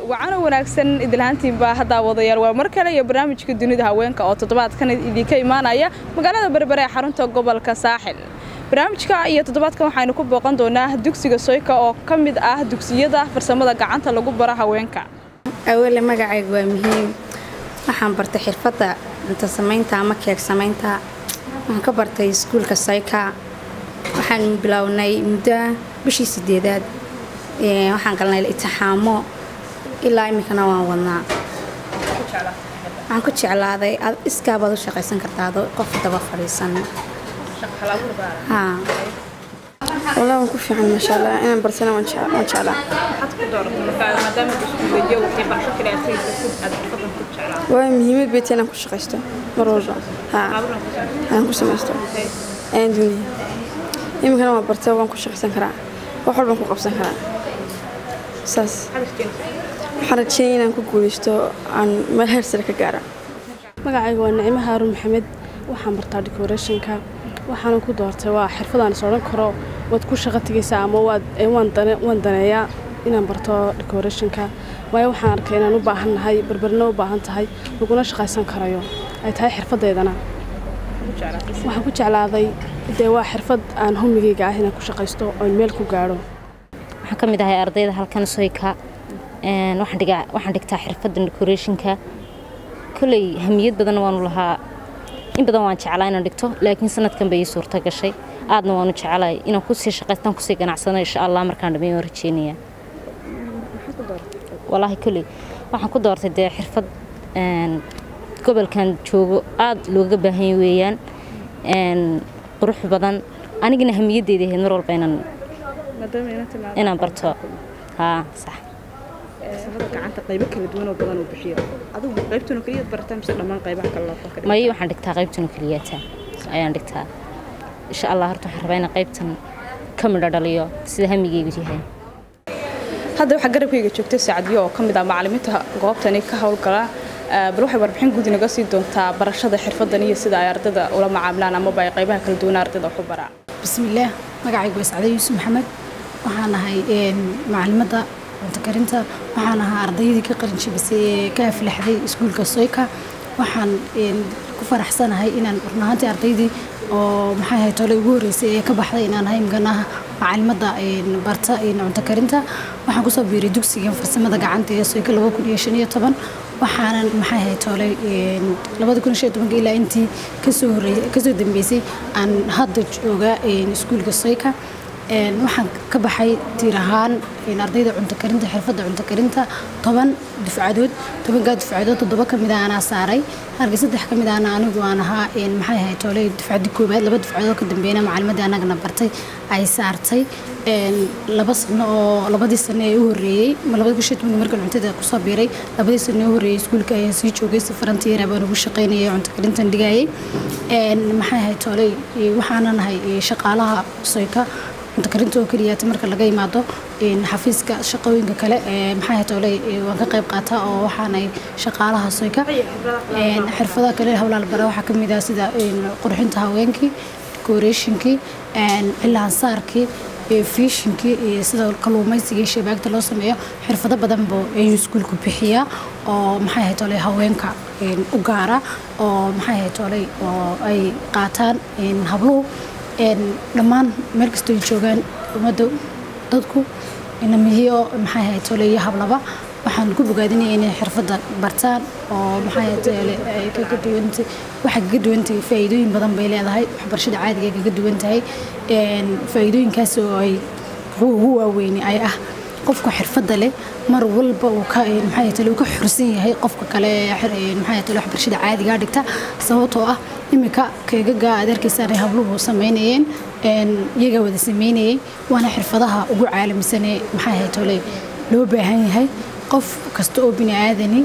wacana wanaagsan idilhaantiinbaa haddaa wadayaal waa mar kale iyo barnaamijka dunida haweenka oo toddobaadkan idinka imaanaya magaalada berbere ee xarunta gobolka saaxil barnaamijka iyo toddobaadkan waxaynu ku booqan doonaa dugsiga soyka oo ka mid ah dugsiyada farsamada gacanta lagu baro haweenka awale magacayga waa muhiim waxaan bartay xirfadda cunto samaynta ama keeg samaynta waxaan ka bartay iskuulka soyka waxaan bilownay muddo bishii sideedaad waxaan galnay itixaamo ilaa iminkana waan wadnaa waxaan ku jeclaaday iskaabaad u shaqaysan kartaa qof daba fadhiisan والله waan ku fiican maasha allah inaan barsana waan jeclaa waa muhiimad bay tahay inaan ku shaqaysto mar walba aan ku samaysto ayaan doonaya iminkana waan bartay waan ku shaqaysan karaa wax walbaan ku qabsan karaa saas waxaan rajeynaya inaan ku guulaysto aan meel heer sare ka gaara magacayga waa nicmo haaruun maxamed waxaan bartaa decorationka waxaana ku doortay waa xirfadaan is odhan karo waad ku shaqo tegaysaa ama waan daneeyaa inaan barto decorationka waayo waxaan arkay inaan u baahan nahay berberna u baahan tahay laguna shaqaysan karayo ay tahay xirfadeydana waxaan ku jeclaaday dee waa xirfad aan homigayga ah inaan ku shaqaysto oon meel ku gaadho waxaan ka mid ahay ardayda halkan soyka waxaan dhigtaa xirfadda decorationka koley hamiyad badan waanu lahaa in badan waan jeclaa inaan dhigto laakiin sanadkan bay ii suurta gashay aadna waanu jeclay inaan kusii shaqaystaan kusii ganacsano insha allah markaan dhammeyn waan rajeynaya walaahi koley waxaan ku doortay dee xirfad gobolkan joogo aad looga baahan weeyaan qurux badan anigana hamiyaddeeda ahayd mar walba inaan inaan barto haa sax gacanta qaybo kala duwan oo badan uu bixiyo adigu qaybtan oo kaliya barataa mise dhammaan qaybaha kale loo fakray may waxaan dhigtaa qaybtan oo keliyaata ayaan dhigtaa insha allah horta waxaan rabaa inaan qaybtan ka midho dhaliyo sida hamigeygu yahay hadda waxaa garabkayga joogtay saacadiyo oo ka mid ah macallimiinta goobtani ka howlgala bal waxay warbixin guud inaga sii doontaa barashada xirfadan iyo sida ay ardayda ula macaamilaan amaba ay qaybaha kala duwan ardayda wax u baraan bismillaah magacaygu waa sacde yuusuf maxamed waxaan ahay macalimadda cunto karinta waxaan ahaa ardaydii ka qalinjibisay ee ka aflaxday iskuulka soyka waxaan ku faraxsanahay inaan runahaantii ardaydii oo maxay ahayd tole ugu horreysay ee ka baxday inaan ahay mganaha macalimadda barta cunto karinta waxaan kusoo biiray dugsigan farsamada gacanta ee soyka laba kun iyo shan iyo toban waxaanan maxay ahayd tole labada kun shan iyo tobanka ilaa intii kasoo horreysay kasoo dambeysay aan hadda jooga iskuulka soyka waxaan ka baxay tiir ahaan ardayda cunto karinta xirfadda cunto karinta toban dufcadood tobankaa dufcadood toddoba ka mid a anaa saaray halka saddex ka mid ahna anigu aan ahaa maxay ahayd toole dufcadii koowaad laba dufcadood ka dambeeyna macalimadii annagana bartay ay saartay laba sano oo labadii sano ee u horreeyey labada kun shan tobanka markaan cuntada kusoo biiray labadii sano ee u horreeyey iskuulka ayaan sii joogay si farantiyeera baan ugu shaqaynayay cunto karintan dhigayay maxay ahayd toole waxaanan ahay shaqaalaha soyka cunto karinta oo keliyaata marka laga yimaado xafiiska shaqooyinka kale maxay toole waan ka qayb qaataa oo waxaanay shaqaalaha soyka xirfadaha kale howlaal bara waxaa kamid ah sida qurxinta haweenkii decorationkii cilaansaarkii fiishinkii iyo sida kaluumaysiga iyo shabaagta loo sameeyo xirfado badan buu ayuu iskuulku bixiyaa oo maxay ahayd tole haweenka u gaara oo maxay ahayd tole oo ay qaataan habluhu dhammaan meel kastoo joogaan ummadda dadku inamihiyo maxay ahayd tole iyo hablaba waxaan ku bogaadinaya inay xirfadda bartaan oo maxay ahayd ay kaga duwantay waxay kaga duwantahay faa'iidooyin badan bay leedahay waxbarashada caadiga ay kaga duwan tahay faa'iidooyinkaas oo ay ugu waaweyni ay ah qofka xirfadda leh mar walba uu ka maxay tale uu ka xursan yahay qofka kale maxay tale waxbarashada caadiga dhigta sababtoo ah imika keegaga aad arkaysaan ay habluhu samaynayeen iyaga wada samaynayay waana xirfadaha ugu caalamisanee maxay ahayd tole loo baahan yahay qof kasta oo bini aadani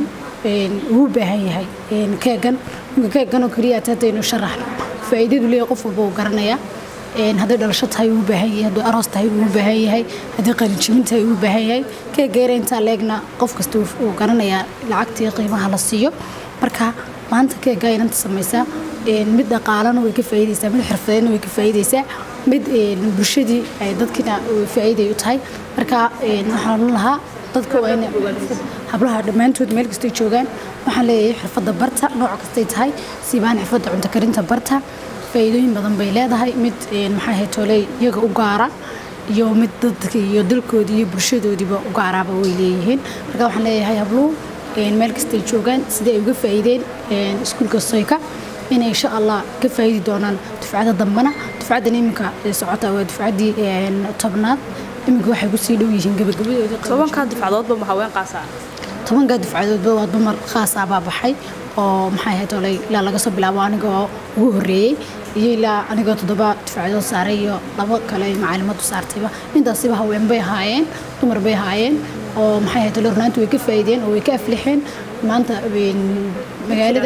uu baahan yahay keegan keegan oo keliya atadaynu sharaxno faa'iidadu leeyahay qof walba uu garanayaa hadday dhalasho tahay uu baahan yahay hadduu aroos tahay uu baahan yahay haddii qalinjibin tahay uu baahan yahay keegeera intaa leegna qof kasta uu garanayaa lacagtii qiimaha la siiyo marka maanta keegaa inanta samaysaa mid dhaqaalana way ka faa'iidaysaa mid xirfadeedna way ka faa'iidaysaa mid bulshadii ay dadkiina faa'iiday u tahay marka waxaan lahaa dadka waa inay hablaha dhammaantood meel kastay joogaan waxaan leeyahay xirfadda barta nooc kastay tahay siibaan xirfadda cunto karinta barta faa'iidooyin badan bay leedahay mid maxaa ahayd toley iyaga u gaara iyo mid dadka iyo dalkoodii iyo bulshadoodiiba u gaaraaba way leeyihiin marka waxaan leeyahay habluhu meel kastay joogaan sidai ay uga faa'iideen iskuulka soyka inay insha allah ka faa'iidi doonaan dufcada dambana dufcaddan iminka socota waa dufcaddii tobnaad iminka waxay kusii dhow yihiin gabagabadoodii tobankaa dufcadoodba ma haween qaasa tobankaa dufcadoodba waa dumar khaas ah baa baxay oo maxay ahayd olay ilaa laga soo bilaabo anigoo ugu horreeyey iyo ilaa anigoo toddoba dufcadood saaray iyo labo kale macalimadu saartayba intaasiba haween bay ahaayeen dumar bay ahaayeen oo maxay ahayd olay runaanti way ka faa'iideen oo way ka aflixeen maanta magaalada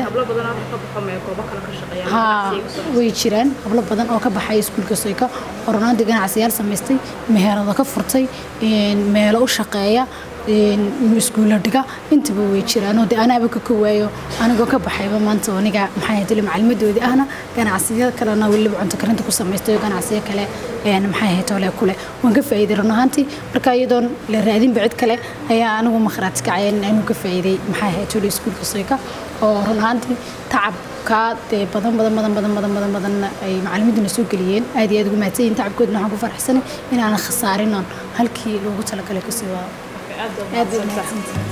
haa way jiraan hablo badan oo ka baxay iskuulka soyka oo runaantii ganacsiyaal samaystay meherado ka furtay meelo u shaqeeya iskuulla dhiga intaba way jiraan oo de anaaba ka kowaayo anigoo ka baxayba maanta aniga maxay ahayd macalimadoodii ahna ganacsiyada kalena weliba cunto karinta ku samaystay oo ganacsiyo kale maxay ahayd ole kule waan ka faa'iiday run ahaantii marka iyadoon la raadinba cid kale ayaa anigu makhraati kacaya inuu ka faa'iiday maxay ahayd ole iskuulka soyka oo run ahaantii tacabkaa dee badan badan badan badan badan badan badan ay macalimiintuna soo geliyeen aad iyo aad ugu mahadsan yihin tacabkoodna waxaan ku faraxsanay inaanan khasaarinon halkii loogu talagalay kasii waado aad bay mahadsantahay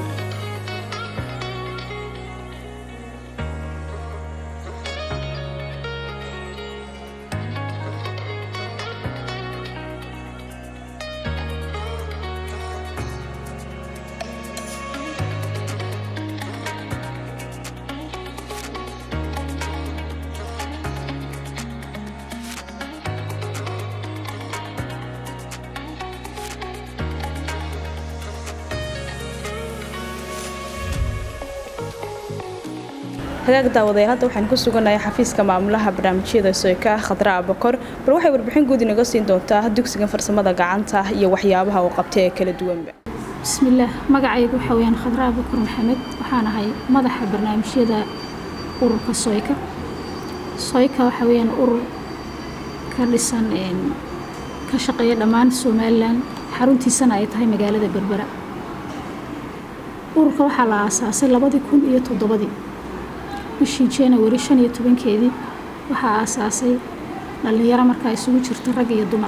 hagaag daawadayaal hadda waxaan ku suganahay xafiiska maamulaha barnaamijyada soyka khadra abakor bal waxay warbixin guud inaga siin doontaa dugsigan farsamada gacanta iyo waxyaabaha uu qabtay ee kala duwanba bismillaah magacaygu waxaa weyaan khadra abakor maxamed waxaan ahay madaxa barnaamijyada ururka soyka soyka waxaa weyaan urur ka dhisan ka shaqeeya dhammaan somalilan xaruntiisana ay tahay magaalada berbera ururka waxaa la aasaasay labadii kun iyo toddobadii bishii january shan iyo tobankeedii waxaa aasaasay dhallinyaro markaa isugu jirta rag iyo dumar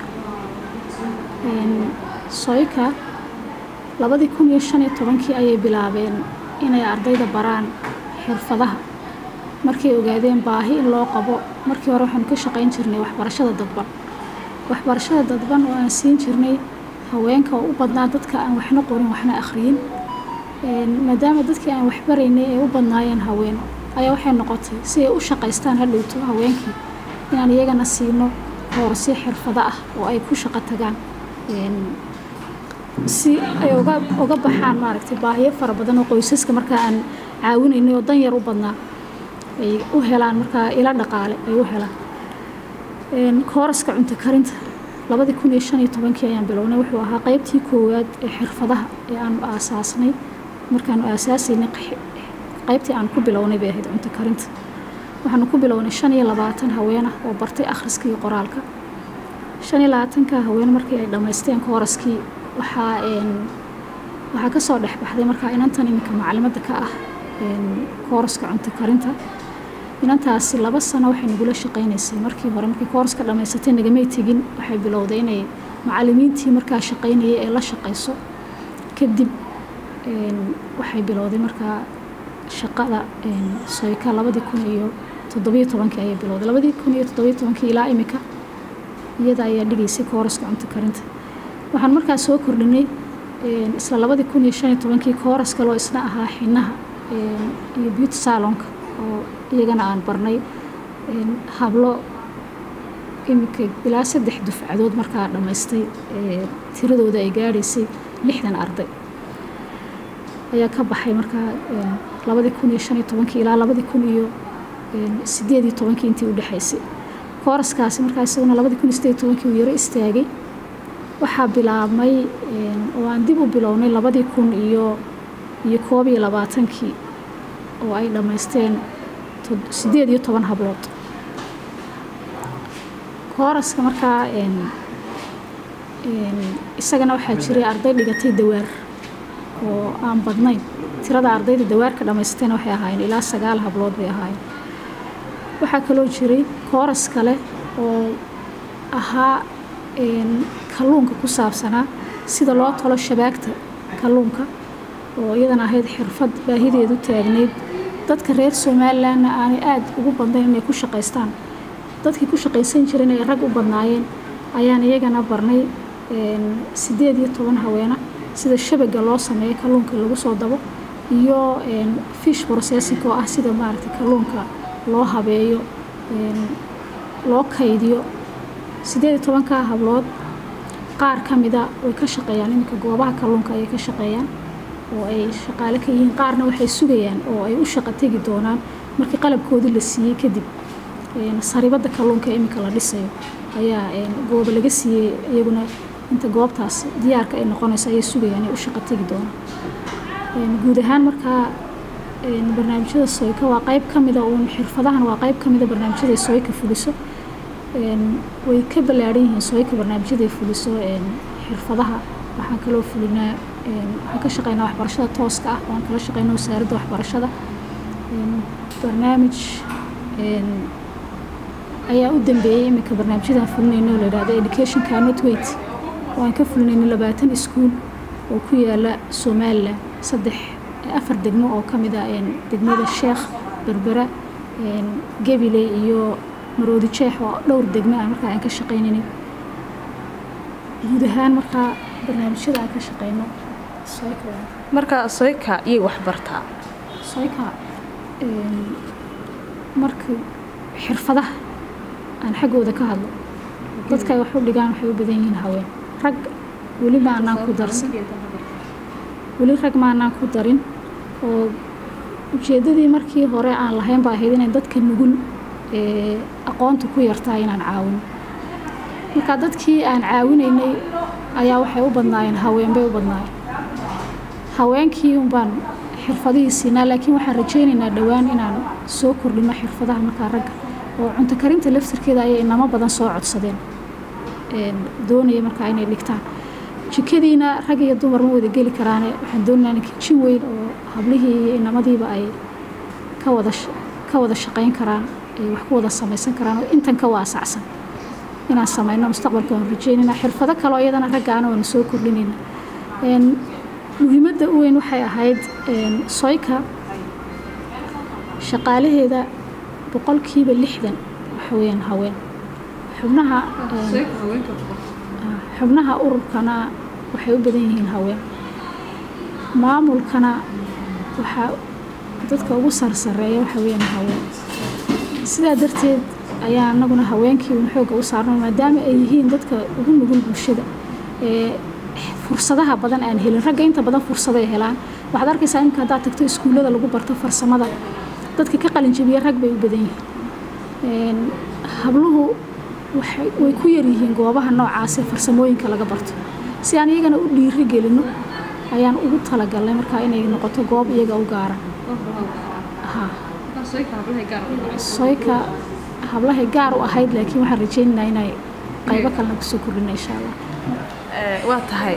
soyka labadii kun iyo shan iyo tobankii ayay bilaabeen inay ardayda baraan xirfadaha markay ogaadeen baahi in loo qabo markii hore waxaanu ka shaqayn jirnay waxbarashada dadban waxbarashada dadban oo aan siin jirnay haweenka oo u badnaa dadka aan waxna qorin waxna akhriyin maadaama dadkii aan waxbaraynay ay u badnaayeen haween ayaa waxay noqotay si ay u shaqaystaan hadhowto haweenkii inaan iyagana siino hoorasyo xirfado ah oo ay ku shaqo tagaan si ay uga baxaan maaragtay baahiyo fara badan oo qoysaska markaa aan caawinaynay oo dan yar u badnaa ay u helaan markaa ila dhaqaale ay u helaan kooraska cunto karinta labadii kun iyo shan iyo tobankii ayaan bilownay wuxuu ahaa qaybtii koowaad ee xirfadaha ee aanu aasaasnay markaanu aasaasaynay qaybtii aan ku bilownay bay ahayd cunto karinta waxaanu ku bilownay shan iyo labaatan haweenah oo bartay akhriska iyo qoraalka shan iyo labaatanka haween markii ay dhammaysteen kooraskii waxaa waxaa ka soo dhex baxday markaa inantan iminka macalimadda ka ah kooraska cunto karinta inantaasi laba sano waxay nagula shaqaynaysay markii hore markii kooraska dhammaysatay nagamay tegin waxay bilowday inay macalimiintii markaa shaqaynayay ee la shaqayso kadib waxay bilowday markaa shaqada soyka labadii kun iyo toddobiyo tobankii ayay bilowday labadii kun iyo toddobiyo tobankii ilaa imika iyada ayaa dhigaysay kooraska cunto karinta waxaan markaa soo kordhinay isla labadii kun iyo shan iyo tobankii kooras kaloo isna ahaa xinaha iyo beauty salonka oo iyagana aan barnay hablo iminka ilaa saddex dufcadood markaa dhammaystay tiradooda ay gaadhaysay lixdan arday ayaa ka baxay markaa labadii kun iyo shan iyo tobankii ilaa labadii kun iyo sideed iyo tobankii intii u dhexaysay kooraskaasi markaa isaguna labadii kun iyo sideed iyo tobankii uu yaro istaagay waxaa bilaabmay oo aan dib u bilownay labadii kun iyo iyo koob iyo labaatankii oo ay dhammaysteen sideed iyo toban hablood kooraska markaa isagana waxaa jiray arday dhigatay dawaar oo aan badnayn tirada ardayda dawaarka dhammaysatayna waxay ahaayeen ilaa sagaal hablood bay ahaayeen waxaa kaloo jiray kooras kale oo ahaa kalluunka ku saabsanaa sida loo tolo shabaagta kalluunka oo iyadana ahayd xirfad baahideedu taagneyd dadka reer somalilanna aanay aada ugu badnayn inay ku shaqaystaan dadkii ku shaqaysan jiren ay rag u badnaayeen ayaan iyagana barnay sideed iyo toban haweena sida shabaga loo sameeyo kalluunka lagu soo dabo iyo fish processing oo ah sida maaragtay kalluunka loo habeeyo loo kaydiyo sideed iyo tobankaa hablood qaar ka mida way ka shaqeeyaan iminka goobaha kalluunka ayay ka shaqeeyaan oo ay shaqaale ka yihiin qaarna waxay sugayaan oo ay u shaqo tegi doonaan markii qalabkoodii la siiyey kadib saribadda kalluunka iminka la dhisayo ayaa gooba laga siiyey iyaguna inta goobtaas diyaarka ay noqonayso ayay sugayaan ay u shaqo tegi doonaan guud ahaan markaa barnaamijyada soyka waa qayb ka mida uun xirfadahan waa qayb ka mida barnaamijyada ay soyka fuliso way ka ballaadhan yihiin soyka barnaamijyaday fuliso xirfadaha waxaan kaloo fulinaa waxaan ka shaqeynaa waxbarashada tooska ah waan kala shaqeynaa wasaaradda waxbarashada barnaamij ayaa u dambeeyey iminka barnaamijyadaan fulinayno oo la yidhahdo education cannot wait waan ka fulinayno labaatan iskuul oo ku yaala somaliland saddex afar degmo oo ka mid ah degmada sheekh berbera gebile iyo maroodi jeex oo dhowr degmo ah markaa aan ka shaqaynaynay guud ahaan markaa barnaamijyada aan ka shaqeyno marka soyka iyay wax bartaa soyka marka xirfadaha aan xaggooda ka hadlo dadka ay wax u dhigaan waxay u badan yihiin haween rag weli maanaan ku darsan weli rag maanaan ku darin oo ujeeddadii markii hore aan lahayn baa ahayd inay dadka nugul ee aqoonta ku yartaa inaan caawino marka dadkii aan caawinaynay ayaa waxay u badnaayeen haween bay u badnaayeen haweenkii unbaan xirfadihii siinaa laakiin waxaan rajaynaynaa dhowaan inaan soo kordhino xirfadaha markaa ragga oo cunto karinta laftirkeeda ayay inamo badan soo codsadeen doonaya markaa inay dhigtaan jikadiina rag iyo dumar ma wada geli karaane waxaan doonaynaa kijin weyn oo hablihii iyo inamadiiba ay ka wada ka wada shaqayn karaan ay wax ku wada samaysan karaan oo intan ka waasacsan inaan samayno mustaqbalka waan rajeynayna xirfado kaloo iyadana raggaana waanu soo kordhinayna muhiimadda u weyn waxay ahayd soyka shaqaalaheeda boqolkiiba lixdan waxa weeyaan haween xubnaha xubnaha ururkana waxay u badan yihiin haween maamulkana waxaa dadka ugu sarsareeya waxa weeyaan haween sidaa darteed ayaa anaguna haweenkii un xoogga u saarno maadaama ay yihiin dadka ugu nugul bulshada ee fursadaha badan aan helin ragga inta badan fursaday helaan waxaad arkaysaa iminka haddaad tagto iskuullada lagu barto farsamada dadka ka qalinjabiya rag bay u badan yihiin habluhu way ku yaryihiin goobaha noocaasee farsamooyinka laga barto si aan iyagana u dhiiri gelino ayaan ugu talagalnay markaa inay noqoto goob iyaga u gaara soyka hablahay gaar u ahayd laakiin waxaan rajaynaynaa inay qaybo kalena kusoo kordhina insha allah waa tahay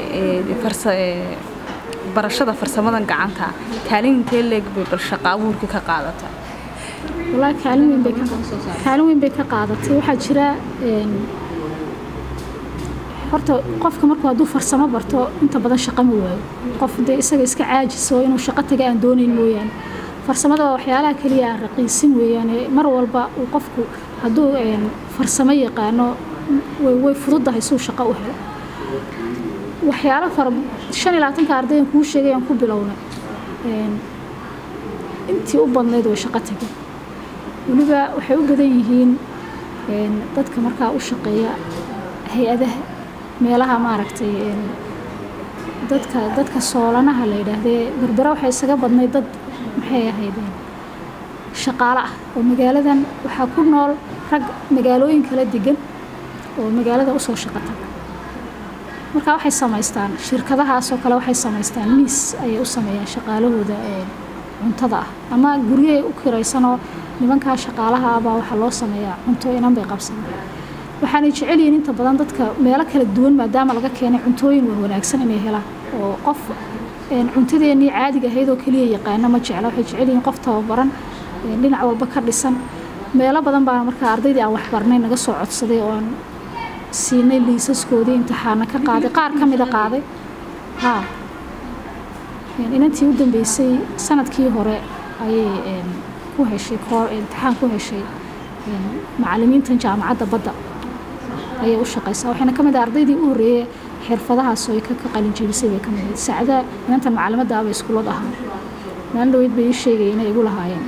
barashada farsamadan gacanta kaalin intee leeg bay bal shaqa abuurka ka qaadataa wallaahi kaalin weyn bay ka kaalin weyn bay ka qaadatay waxaa jira horta qofka markuu hadduu farsamo barto inta badan shaqo ma waayo qof dee isaga iska caajiso inuu shaqo taga aan doonayn mooyaane farsamada waa waxyaalaha keliya aan raqiisin weeyaane mar walba uu qofku hadduu farsamo yaqaano way fududahay suu shaqo u helo waxyaalo fara shan iyo labaatanka ardaydan kuu sheegay aan ku bilownay intii u badnayd way shaqo tageen weliba waxay u badan yihiin dadka markaa u shaqeeya hay-adaha meelaha maaragtay dadka dadka soolanaha la yidhaahdee berbera waxay isaga badnay dad maxay ahayd shaqaale ah oo magaaladan waxaa ku nool rag magaalooyin kala degan oo magaalada usoo shaqo taga marka waxay samaystaan shirkadahaasoo kale waxay samaystaan miis ayay u sameeyaan shaqaalahooda cuntada ah ama guryahay u kiraysanoo nimankaa shaqaalaha abaa waxaa loo sameeyaa cunto inan bay qabsadaan waxaanay jecel yihiin inta badan dadka meelo kala duwan maadaama laga keenay cuntooyin wan wanaagsan inay helaan oo qof een, cuntadeennii caadiga ahayd oo keliya yaqaana ma jecla waxay jecel yihiin qof tababaran een, dhinac walba ka dhisan meelo badan baa markaa ardaydii aan waxbarnay naga soo codsaday oo aan siinay liisaskoodii imtixaana ka qaaday qaar ka mida qaaday haa Een, inantii u dambeysay sanadkii hore ayay een, ku heshay koor imtixaan ku heshay een, macallimiintan jaamacadda badda ayay u shaqaysaa waxayna ka mid ah ardaydii u horreeyey xirfadahaas oo ay ka ka qalin jebisay bay ka mid ahayd sacda inantan macalimadda abay iskuulad ahaa maalin dhaweyd bay ii sheegay inay igu lahaayeen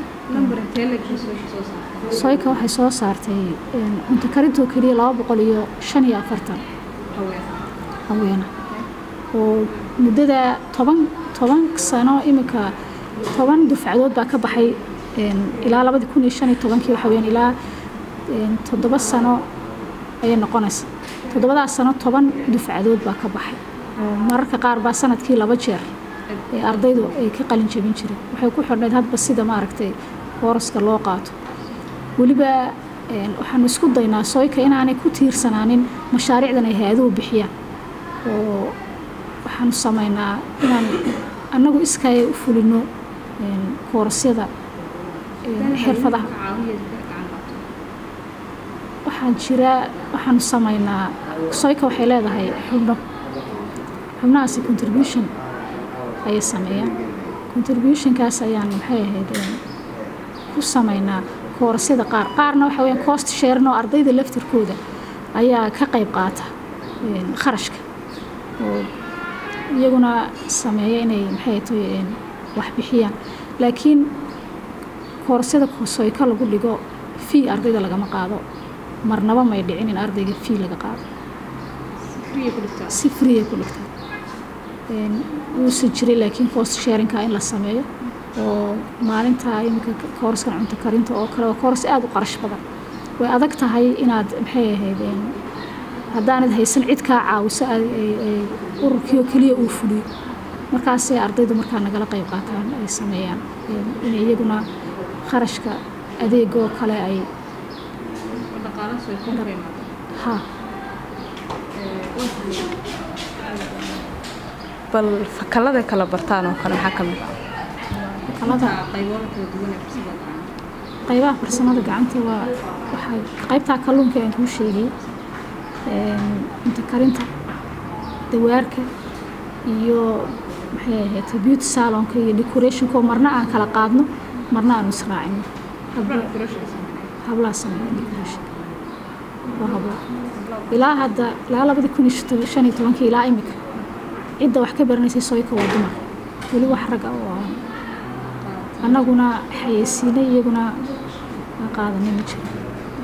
soyka waxay soo saartay een, cunto karintoo keliya laba boqol iyo shan iyo afartan haweena oo muddada toban toban sano iminka toban dufcadood baa ka baxay een, ilaa labadii kun iyo shan iyo tobankii waxa weyaan ilaa een, toddoba sano ayay noqonaysa toddobadaas sano toban dufcadood baa ka baxay oo mararka qaar baa sanadkii laba jeer ee ardaydu ay ka qalin jebin jireen waxay ku xidhnayd hadba sida maaragtay kooraska loo qaato weliba een, waxaanu isku daynaa sooyka inaanay ku tiirsanaanin mashaariicdan ay hay-aduhu bixiyaan oo waxaanu samaynaa inaan annagu iskaaya u fulino een, koorasyada een, xirfadaha waxaan jira waxaanu samaynaa soyka waxay leedahay xubno xubnahaasi contribution ayay sameeyaan contributionkaas ayaan maxay ahayd een, ku samaynaa koorasyada qaar qaarna waxa weyaan cost sharin oo ardayda laftirkooda ayaa ka qayb qaata een, kharashka oo iyaguna sameeya inay maxay tahay een, wax bixiyaan laakiin koorasyada soyka lagu dhigo fee ardayda lagama qaado marnaba may dhicin in ardayga fee laga qaado si freeya ku dhigtaa Een, wuuse jiray laakiin cost sharinka in la sameeyo oo maalinta iminka kooraskan cunto karinta oo kale waa kooras aada u qarash badan way adag tahay inaad maxay ahayd een, haddaanad haysan cid kaa caawiso ay- ay- ay ururkii oo keliya uu fuliyo markaasay ardaydu markaa nagala qayb qaataan ay sameeyaan Een, inay iyaguna kharashka adeega oo kale ay ha bal fakalada kala bartaan oo kale maxaa ka mid ah kalada qaybaha farsamada gacanta waa waxaa qaybtaa kalluunka aan kuu sheegay een, cunto karinta dawaarka iyo maxay ahayd beauty salonka iyo decorationka oo marna aan kala qaadno marna aanu israacino Habla- hablaha sameeya decoration waa habla ilaa hadda ilaa labadii kun iyo shan iyo tobankii ilaa imika cidda wax ka baranaysay soyka waa dumar weli wax rag ah oo aan annaguna xayeysiinay iyaguna aan qaadanay ma jiro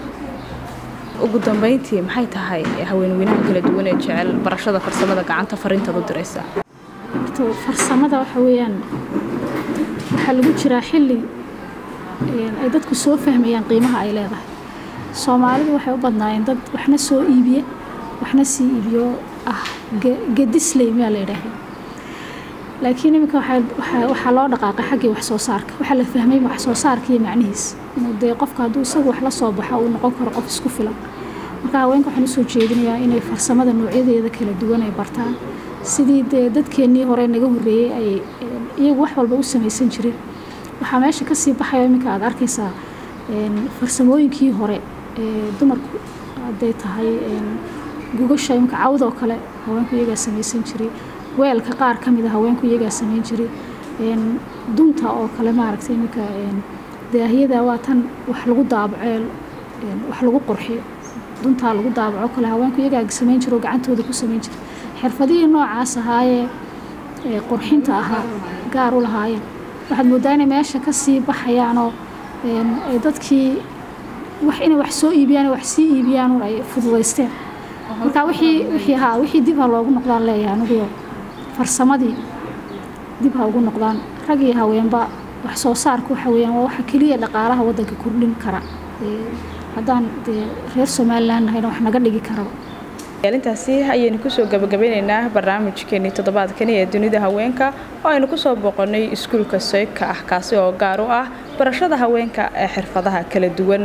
ugu dambeyntii maxay tahay haweenweynaha kala duwan ee jecel barashada farsamada gacanta fariintaad u diraysa horta farsamada waxa weeyaan waxaa lagu jiraa xilli een, ay dadku soo fahmayaan qiimaha ay leedahay soomaalidu waxay u badnaayeen dad waxna soo iibiya waxna sii iibiyo ah ge- gedisley miyaa la yidhaahda laakiin iminka waxaa- waxaa- waxaa loo dhaqaaqay xaggii wax soo saarka waxaa la fahmay wax soo saarka iyo macnihiis inuu dee qofka hadduu isagu wax la soo baxo uu noqon karo qof isku filan marka haweenka waxaan usoo jeedinayaa inay farsamada noocyadeeda kala duwan ay bartaan sidii dee dadkeennii hore naga horreeyey ay een, iyagu wax walba u samaysan jireen waxaa meesha kasii baxaya iminka aad arkaysaa een, farsamooyinkii hore ee dumarku hadday tahay een, gugasha iminka cawda oo kale haweenku iyagaa samaysan jiray weelka qaar ka mid a haweenku iyagaa samayn jiray een, dunta oo kale maaragtay iminka een, daahiyada waa tan wax lagu daabaceel een, wax lagu qurxiyo duntaa lagu daabaco kale haweenku iyagaa samayn jiro oo gacantooda ku samayn jira xirfadihii noocaas ahaayee ee qurxinta ahaa gaar u lahaayeen waxaad moodaa inay meesha ka sii baxayaanoo een, ay dadkii wax inay wax soo iibiyaan wax sii iibiyaan un ay fududaysteen marka wixii wixii haa wixii dib ha loogu noqdaan leeyahay aniguyo farsamadii dib ha ugu noqdaan rag iyo haweenba wax soo saarka waxa weeyaan waa waxa keliya dhaqaalaha waddanka kordhin kara Ee, haddaan dee reer somaliland nahayna wax naga dhigi karaba intaasi ayaynu kusoo gabagabeyneynaa barnaamijkeenii toddobaadkani ee dunida haweenka oo aynu kusoo boqonnay iskuulka soyka ah kaasi oo gaar u ah barashada haweenka ee xirfadaha kala duwan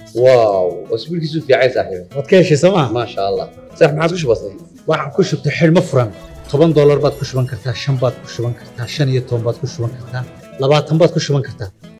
واو واسبوع كيسو في عايز صاحبي waad ka heshay sooma ما شاء الله صح ما عادش بسيط waxaan ku shubtay xidhmo furan toban doolar baad ku shuban kartaa shan baad ku shuban kartaa shan iyo toban baad ku shuban kartaa labaatan baad ku shuban kartaa